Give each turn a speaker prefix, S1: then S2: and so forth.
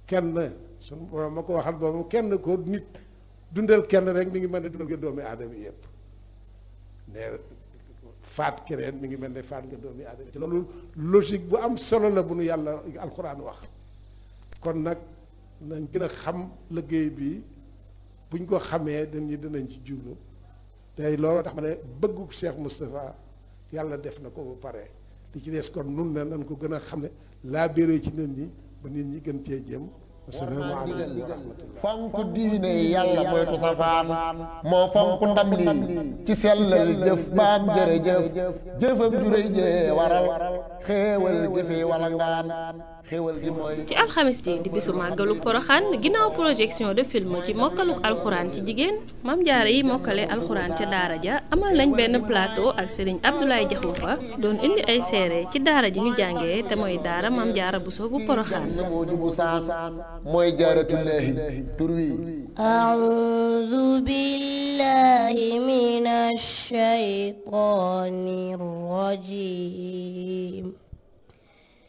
S1: kenn suñu borom ma ko waxal boobu kenn ko nit dundal kenn rek mi ngi mel ne dundal nga doomi aadama yëpp ne faat keneen mi ngi mel ne faat nga doomi aadama te loolu logique bu am solo la bu nu yàlla alxuraan wax kon nag nañ gën a xam liggéey bi buñ ko xamee dañu dinañ ci jublu tey loolu tax ma ne bëggu Cheikh Moustapha yàlla def na ko ba pare li ci des kon nun ne nañ ko gën a xam ne laa béré ci nit ñi ba nit ñi gën cee jëm asalaamaaleykum wa rahmatullah
S2: fonk diine yàlla moytu safaan moo fonk ndam lii ci sellal jëf baam jërëjëf jëfam juréy jee waral xéewal gi fi walangaan xéewal gi mooy
S3: ci alxamis ji di bisu màggalu poroxaan ginnaaw projection de film ci mokkaluk alxuraan ci jigéen mam jaare yi mokkale alxuraan ca daara ja amal nañ benn plateau ak sëriñ Abdoulaye Jaxumpa doon indi ay seere ci daara ji ñu jàngee te mooy daara mam jaara bu soo bu poroxaan
S2: na moo jubu saan mooy jaaratullaahi tur wi
S4: أعوذ بالله من الشيطان الرجيم